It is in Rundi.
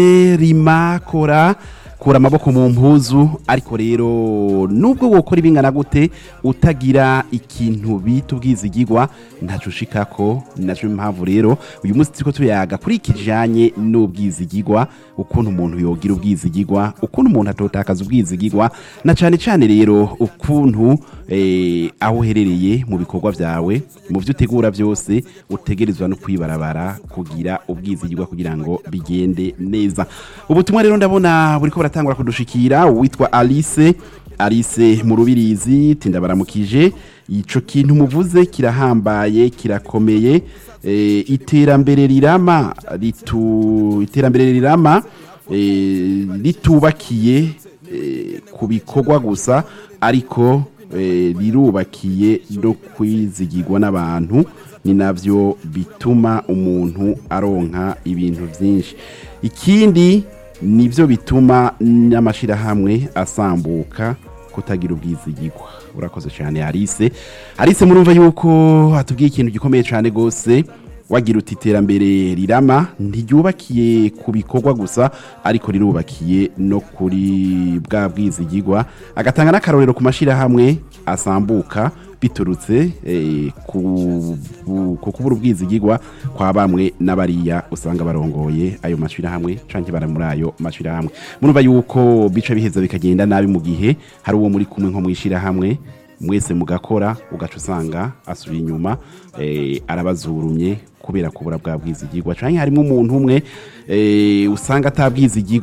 rima kora kura amaboko mu mpuzu ariko rero nubwo wokora ibingana gute utagira ikintu bita ubwizigirwa ntaco ushikako naco impamvu rero uyu munsi turiko tuyaga kuri ikijanye n'ubwizigirwa ukuntu umuntu yogira ubwizigirwa ukuntu umuntu atotakaza ubwizigirwa na cane cane rero ukuntu eh, aho uherereye mu bikorwa vyawe mu vyo utegura vyose utegerezwa no kwibarabara kugira ubwizigirwa kugira ngo bigende neza ubutumwa rero ndabona buriko buratangura kudushikira uwitwa Alice Alice mu rubirizi tindabaramukije ico kintu muvuze kirahambaye kirakomeye eh, iterambere rirama ritu iterambere rirama eh, ritubakiye eh, ku bikorwa gusa ariko eh, rirubakiye no kwizigirwa n'abantu ni navyo bituma umuntu aronka ibintu vyinshi ikindi nivyo bituma n'amashirahamwe asambuka kutagira ubwizigirwa urakoze cyane Alice Alice murumva yuko hatubwiye ikintu gikomeye cyane gose wagira uti iterambere rirama ntiryubakiye ku bikorwa gusa ariko rirubakiye no kuri bwa bwizigirwa agatanga n'akarorero ku mashirahamwe asambuka biturutse eh, ku bu- ku kubura ubwizigirwa kwa bamwe n'abariya usanga barongoye ayo mashirahamwe canke bara muri ayo mashirahamwe murumva yuko bica biheza bikagenda nabi mu gihe hari uwo muri kumwe nko mwishirahamwe mwese mugakora ugaca usanga asubiye inyuma eh, arabazurumye kubera kubura bwa bwizigirwa canke harimo umuntu umwe eh, usanga atabwizigirwa